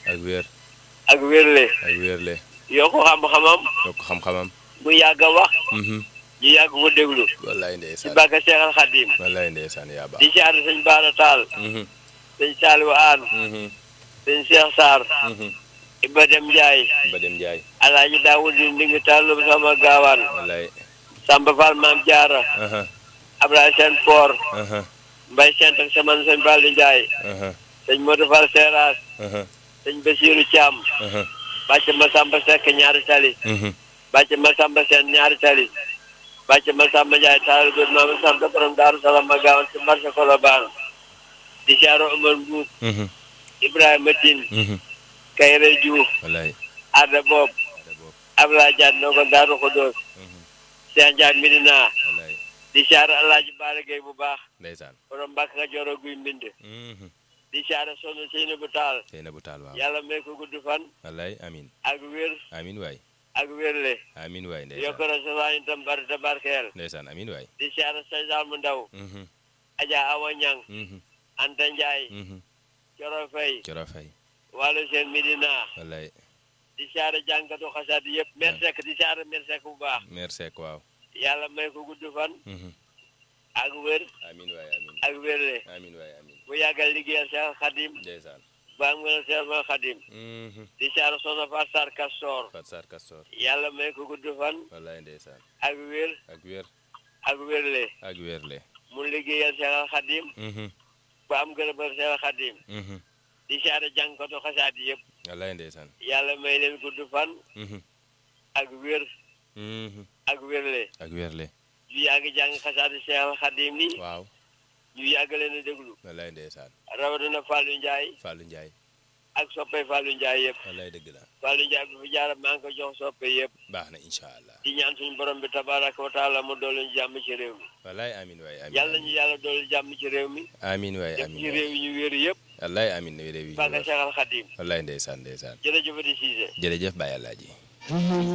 ak wér ak wérle ak wérle yokk xam-xamam yokk xam-xamam mu yàgg a wax mhm ñu yàgg ko déglu wallaay ci ndeysaan bàkka Seexal Xadim wallaay ndeysaan yaa baax di siyaare sëñ Baara Taal mhm sëñ Saaliwu Aan mhm sëñ Cheikh Sarr mhm Iba Dem Njaay ba dem jaay alaaji Daawud di ndingi tàllum sama gaawaan wallaay Samba Fall Maam Jaara aha Ablaye Seen Poor aha Mbay Sent ak saman sëñ Fallu Njaay aha sëñ Modou Fall Seeraas aha sëñ Basiiru Caam aha bàcc ma Samba Sekk ñaari tali mhm bàcc ma Samba Seen ñaari tali bàcc ma Samba Njaay taal bi maam Samba borom Daaru Salaam ma gaawan ci marché Colobane di siyaaro Omar Mbuub mhm Ibrahima Tine mhm Kayre Diouf wallaay Adda Boob ada boobu Ablaye Diagne noo ko Daaru Xudoos mhm Cheikh Ndiaye Medina wallaay di siyaaro Alaaji Baara Gay bu baax ndeysaan borom Mbàkke Kajoor ak Guy Mbind mhm di siyaaro Soxna Seynabu Taal tey na bu taal waaw yàlla may ko gudd fan wallaay amin ak wér amin waay ak wérle amin waay yokk ndeysaan na sa waa itam bari te barkeel ndeysaan amin waay di siyaaro Seydaal mu ndaw mhm Adja Awa Ñang mhm Anta Ndiaye mhm Coro Fay coro fay wàllu seen Medina wallaay di siyaare jànkatu xasaat yëpp mer sekk di siyaare mer sekk bu baax meer seek waaw yàlla may ko gudd fan mhm ak wér amin waay amin ak wérle amin waay amin bu yàggal liggéeyal Seex Xadim ndeysaan ba am nga Seex ma Xadim mhm di siyaare Soxna Faat Sarr Kastor fat sar kastor yàlla may ko gudd fan wallaay ndeysaan ak wér ak wér ak wérle ak wérle mu liggéeyal Seex Xadim mhm ba am gërëmal Seex Xadim mhm di siyaare jànkatu xasaat yëpp wallaay ndeysaan yàlla may leen gudd fan mhm ak wér mhm ak wérle ak wérle ñu yàgg jàng xasaati Seex Xadim ni waaw ñu yàgg leen a déglu wallaay ndeysaan rawatina Fallou Ndiaye Fallou Ndiaye ak soppe Fallou Ndiaye yëpp wallaay dëgg la Fallou Ndiaye bi fi jaarab maa ngi ko jox soppe yëpp baax na incha allah di ñaan suñu borom bi tabaraka wa taala mu doolu ñu jàmm ci réew mi wallaay amin waay amin yàlla ñu yàlla doolu jàmm ci réew mi amin waay def amin ci waay réew yi ñu wéeru yëpp wallaay amin réew yi bàkka Seexal Xadim wallaay ndeysaan ndeysaan jërëjëf di Cissé jërëjëf Baye Alaaji